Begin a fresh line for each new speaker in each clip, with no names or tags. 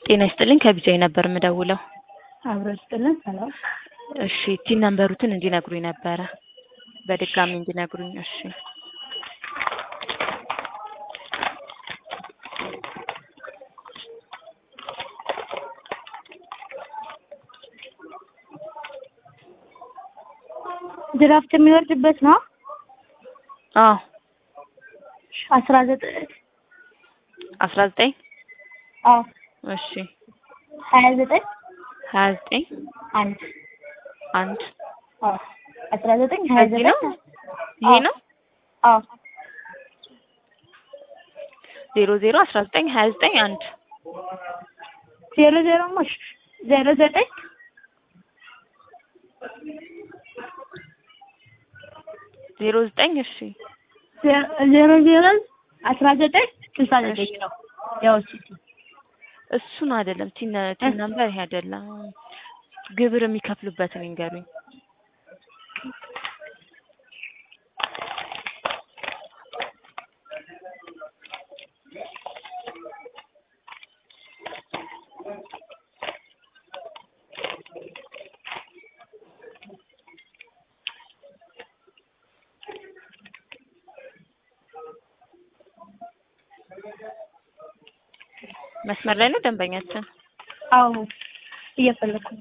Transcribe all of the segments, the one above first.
ጤና ይስጥልኝ ከቢጃይ ነበር የምደውለው።
አብሮ ይስጥልን። ሰላም።
እሺ ቲን ነምበሩትን እንዲነግሩኝ ነበረ በድጋሚ እንዲነግሩኝ። እሺ
ድራፍት የሚወርድበት ነው።
አዎ
አስራ ዘጠኝ
አስራ ዘጠኝ
አዎ
እሺ
ሀያ ዘጠኝ
ሀያ ዘጠኝ
አንድ
አንድ
አዎ አስራ ዘጠኝ ሀያ
እዚህ
ዘጠኝ
ነው ይሄ ነው
አዎ
ዜሮ ዜሮ አስራ ዘጠኝ ሀያ ዘጠኝ አንድ
ዜሮ ዜሮ ሞሽ ዜሮ ዘጠኝ
ዜሮ ዘጠኝ እሺ
ዜሮ ዜሮ አስራ ዘጠኝ ስልሳ ዘጠኝ ነው። ያው እሱ
እሱን አይደለም ቲን ቲን ነምበር ይሄ አይደለም። ግብር የሚከፍሉበትን ይንገሩኝ። መስመር ላይ ነው ደንበኛችን።
አዎ እየፈለኩ ነው።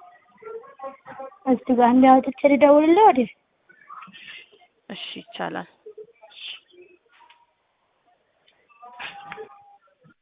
እስቲ ጋር እንዲያወጥቼ ልደውልልህ ወዲህ
እሺ ይቻላል።